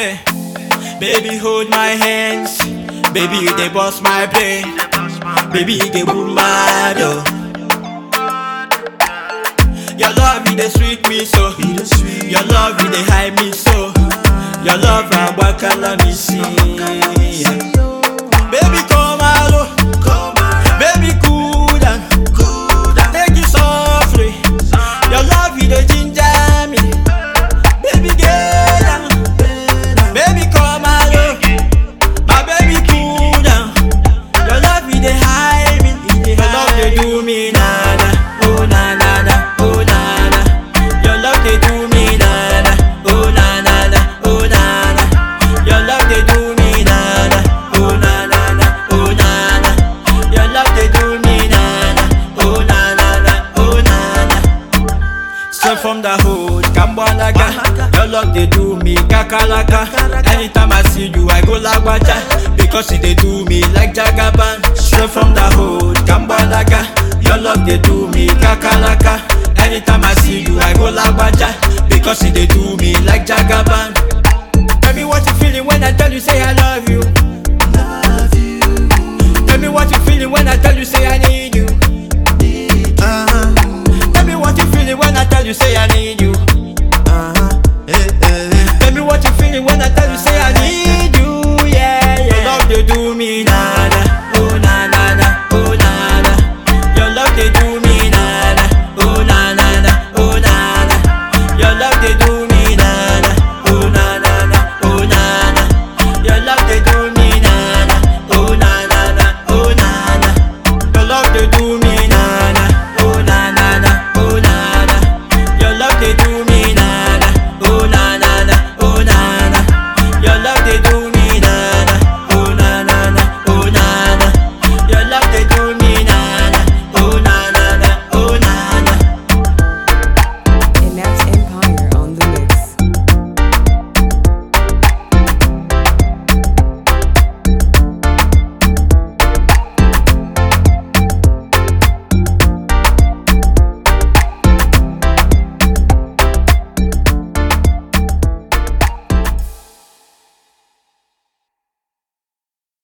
Hey, baby, hold my hands. Baby, you dey bust my brain. Baby, you dey boom my door. Your love, you dey sweet me so. Your love, you dey hide me so. Your love, I wakala me see. Baby, come alone. Baby, cool down. Take it softly. Your love, you dey ginger me. Baby, get down. Baby, come alone. My baby, cool down. Your love, you dey hide me. Your love, dey do me nada. Oh na na na. Oh na na. Your love, dey do me nada. Oh na na na. Oh na na. Your love, dey do me nada. Oh na na na. Oh na na. Your love, dey do me nada. Oh na na na. Oh na na. Straight from the hood, Kambalaga. Your love they do me kakalaka. Anytime I see you, I go lagwaja. Because it they do me like Jagaban. Straight from the hood, Kambalaga. Your love they do me kakalaka. Anytime I see you, I go lagwaja. Because it they do me